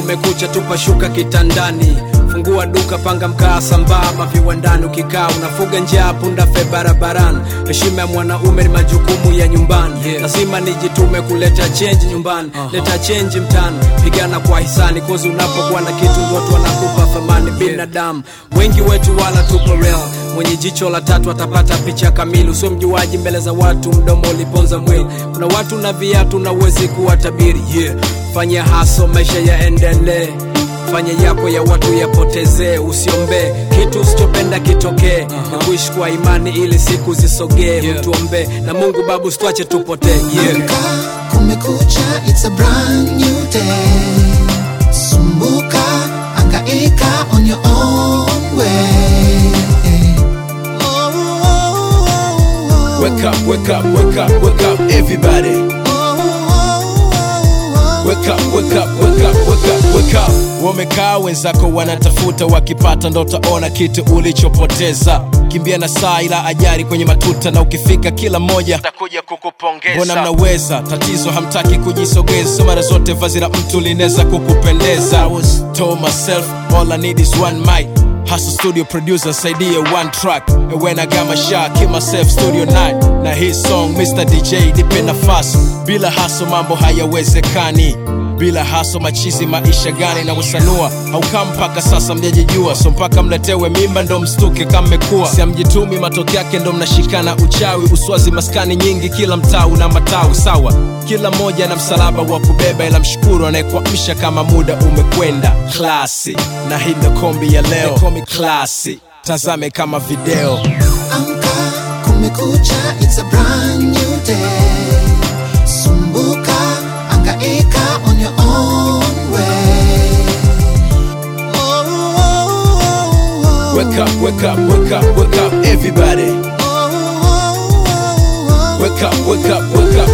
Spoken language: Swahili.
kumekucha tupa shuka kitandani fungua duka panga mkaa sambamba viwandani ukikaa unafuga njaa punda fe barabarani heshima ya mwanaume ni majukumu ya nyumbani Yeah. lazima nijitume kuleta chenji nyumbani leta chenji mtani pigana kwa hisani kozi unapokuwa na kitu ndo watu wanakupa thamani binadamu wengi wetu wala tupo real mwenye jicho la tatu atapata picha kamili usio mjuaji mbele za watu mdomo uliponza mwili kuna watu na viatu na uwezi kuwa tabiri yeah. fanya haso maisha yaendelee fanya yako ya watu yapotezee usiombee kitu usichopenda kitokee uh-huh. na kuishi kwa imani ili siku zisogee Yeah. mtuombee na mungu babu sitwache tupotee yeah. Amka, kumekucha, it's a brand new day. Sumbuka, angaika on your own way. Oh, oh, oh, oh. Wake up, wake up, wake up, wake up, everybody. Oh, oh, oh, oh. Wake up, wake up, wake up, wake up, wake up. Wamekaa wenzako wanatafuta, wakipata ndo utaona kitu ulichopoteza. Kimbia na saa ila ajari kwenye matuta, na ukifika kila mmoja takuja kukupongeza. Mbona mnaweza, tatizo hamtaki kujisogeza, mara zote vazi la mtu linaweza kukupendeza. I was told myself all I need is one mic. Hustle studio producer saidie one track And when I got my shot, keep myself studio night Na hii song Mr. DJ nipe nafasi Bila haso mambo hayawezekani bila haso machizi maisha gani na usanua haukaa mpaka sasa mjajijua so mpaka mletewe mimba ndo mstuke kama mmekuwa siamjitumi matokeo yake ndo mnashikana uchawi uswazi maskani nyingi kila mtaa una matawi sawa kila mmoja na msalaba wa kubeba ila mshukuru anayekuamsha kama muda umekwenda klasi na hii ndo kombi ya leo komi klasi tazame kama video Amka, kumekucha, it's a brand new day. Sumbuka, angaika on your own way. Oh, oh, oh, oh. wake up wake up wake up wake up everybody Oh, oh, oh, oh. wake up wake up wake up